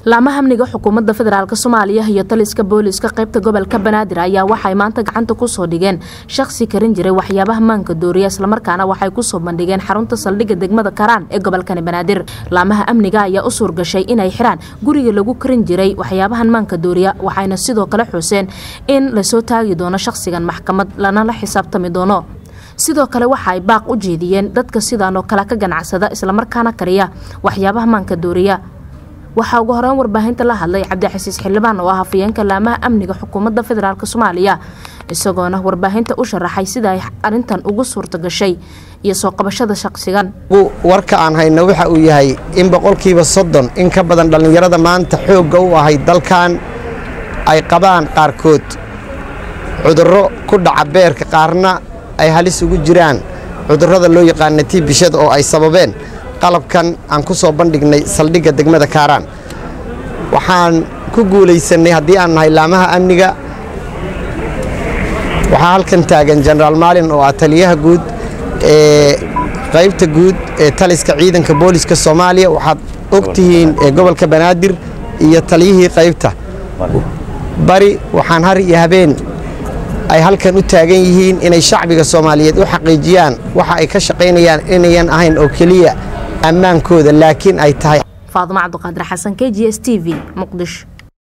laamaha amniga xukuumadda federaalk soomaaliya iyo taliska booliska qaybta gobolka banaadir ayaa waxay maanta gacanta kusoo dhigeen shaqsi karin jiray waxyaabaha maanka dooriya islamarkaana waxay kusoo bandhigeen xarunta saldhigga degmada karaan ee gobolkani banaadir laamaha amniga ayaa u suurgashay inay xiraan guriga lagu karin jiray waxyaabahan maanka dooriya waxayna sidoo kale xuseen in lasoo taagi doono shaqsigan maxkamad lanala xisaabtami doono sidoo kale waxa ay baaq u jeediyeen dadka sidaan oo kale ka ganacsada islamarkaana kariya waxyaabaha maanka dooriya waxaa ugu horeyn warbaahinta la hadlay cabdixasiis xildhibaan oo ah hafayeenka laamaha amniga xukuumadda federaalk soomaaliya isagoona warbaahinta u sharaxay sida ay arintan ugu suurta gashay iyo soo qabashada shaqsigan warka aan hayno waxa uu yahay in boqolkiiba soddon in ka badan dhallinyarada maanta xoogga u ahay dalkan ay qabaan qaarkood cudurro ku dhaca beerka qaarna ay halis ugu jiraan cudurrada loo yaqaana tiibishada oo ay sababeen qalabkan aan ku soo bandhignay saldhigga degmada kaaraan waxaan ku guulaysannay haddii aan nahay laamaha amniga waxaa halkan taagan jenaraal maalin oo ah taliyaha guud ee qaybta guud ee taliska ciidanka booliska soomaaliya waxaad og tihiin gobolka banaadir iyo taliyihii qaybta bari waxaan har iyo habeen ay halkan u taagan yihiin inay shacbiga soomaaliyeed u xaqiijiyaan waxa ay ka shaqaynayaan inayan ahayn oo keliya ammaankooda laakiin ay tahay faadimo cabdiqaadir xasan k g s t v muqdisho